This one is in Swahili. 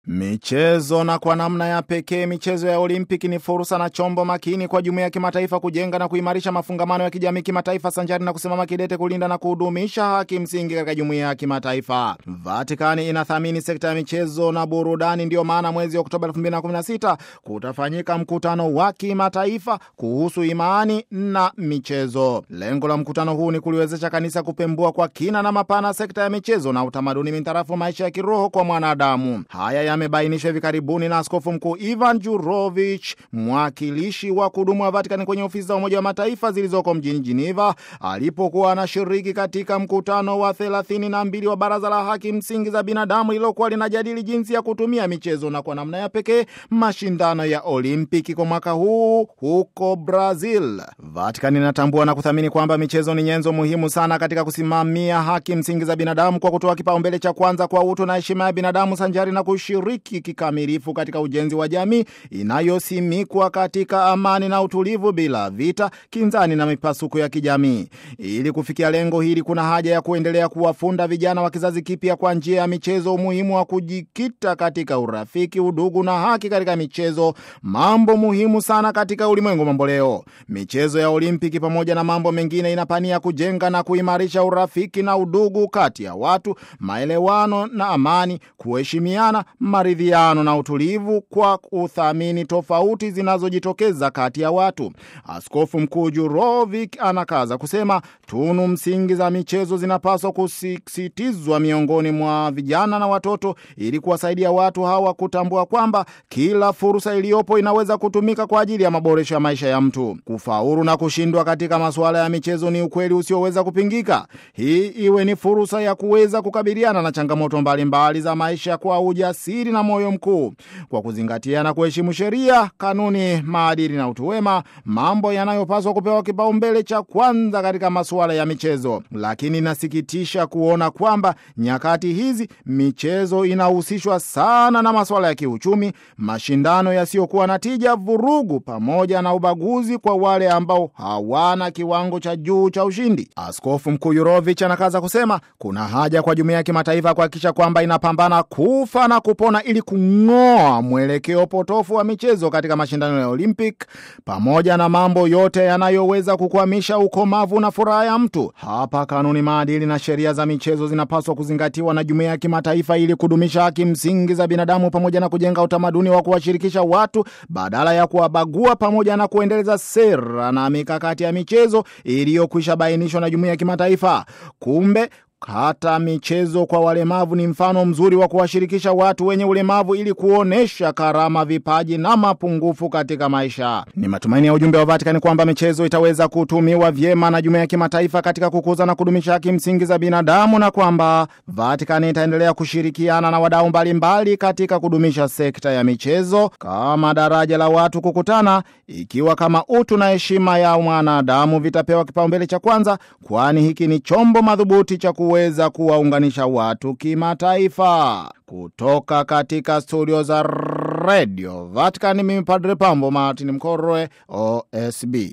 Michezo na kwa namna ya pekee michezo ya Olimpiki ni fursa na chombo makini kwa jumuiya ya kimataifa kujenga na kuimarisha mafungamano ya kijamii kimataifa sanjari na kusimama kidete kulinda na kuhudumisha haki msingi katika jumuiya ya kimataifa. Vatikani inathamini sekta ya michezo na burudani, ndiyo maana mwezi Oktoba 2016 kutafanyika mkutano wa kimataifa kuhusu imani na michezo. Lengo la mkutano huu ni kuliwezesha kanisa kupembua kwa kina na mapana sekta ya michezo na utamaduni mintarafu maisha ya kiroho kwa mwanadamu. Haya yamebainishwa hivi karibuni na Askofu Mkuu Ivan Jurovich, mwakilishi wa kudumu wa Vatikani kwenye ofisi za Umoja wa Mataifa zilizoko mjini Geneva, alipokuwa anashiriki katika mkutano wa 32 wa Baraza la Haki Msingi za Binadamu lililokuwa linajadili jinsi ya kutumia michezo na kwa namna ya pekee mashindano ya Olimpiki kwa mwaka huu huko Brazil. Vatikani inatambua na kuthamini kwamba michezo ni nyenzo muhimu sana katika kusimamia haki msingi za binadamu kwa kutoa kipaumbele cha kwanza kwa utu na heshima ya binadamu sanjari na kushiriki kikamilifu katika ujenzi wa jamii inayosimikwa katika amani na utulivu bila vita, kinzani na mipasuko ya kijamii. Ili kufikia lengo hili, kuna haja ya kuendelea kuwafunda vijana wa kizazi kipya kwa njia ya michezo umuhimu wa kujikita katika urafiki, udugu na haki katika michezo, mambo muhimu sana katika ulimwengu mambo leo. Michezo ya Olimpiki pamoja na mambo mengine inapania kujenga na kuimarisha urafiki na udugu kati ya watu, maelewano na amani, kuheshimiana, maridhiano na utulivu kwa kuthamini tofauti zinazojitokeza kati ya watu. Askofu Mkuu Jurovic anakaza kusema tunu msingi za michezo zinapaswa kusisitizwa miongoni mwa vijana na watoto ili kuwasaidia watu hawa kutambua kwamba kila fursa iliyopo inaweza kutumika kwa ajili ya maboresho ya maisha ya mtu. Kufaulu na kushindwa katika masuala ya michezo ni ukweli usioweza kupingika. Hii iwe ni fursa ya kuweza kukabiliana na changamoto mbalimbali mbali za maisha kwa ujasiri na moyo mkuu, kwa kuzingatia na kuheshimu sheria, kanuni, maadili na utu wema, mambo yanayopaswa kupewa kipaumbele cha kwanza katika masuala ya michezo. Lakini inasikitisha kuona kwamba nyakati hizi michezo inahusishwa sana na masuala ya kiuchumi, mashindano yasiyokuwa na tija, vurugu pamoja na ubaguzi kwa wale ambao hawana kiwango cha juu cha ushindi. Askofu Mkuu Yurovich anakaza kusema kuna haja kwa jumuiya ya kimataifa kuhakikisha kwamba inapambana kufa na kupona ili kung'oa mwelekeo potofu wa michezo katika mashindano ya Olympic pamoja na mambo yote yanayoweza kukwamisha ukomavu na furaha ya mtu. Hapa kanuni, maadili na sheria za michezo zinapaswa kuzingatiwa na jumuiya ya kimataifa ili kudumisha haki msingi za binadamu pamoja na kujenga utamaduni wa kuwashirikisha watu badala ya kuwabagua pamoja na kuendeleza sera na mikakati ya michezo iliyokwisha bainishwa na jumuiya ya kimataifa. Kumbe hata michezo kwa walemavu ni mfano mzuri wa kuwashirikisha watu wenye ulemavu ili kuonesha karama, vipaji na mapungufu katika maisha. Ni matumaini ya ujumbe wa Vatikani kwamba michezo itaweza kutumiwa vyema na jumuiya ya kimataifa katika kukuza na kudumisha haki msingi za binadamu na kwamba Vatikani itaendelea kushirikiana na wadau mbalimbali katika kudumisha sekta ya michezo kama daraja la watu kukutana, ikiwa kama utu na heshima ya mwanadamu vitapewa kipaumbele cha kwanza, kwani hiki ni chombo madhubuti cha weza kuwaunganisha watu kimataifa. Kutoka katika studio za Radio Vatican, mimi Padre Pambo Martin Mkorwe, OSB.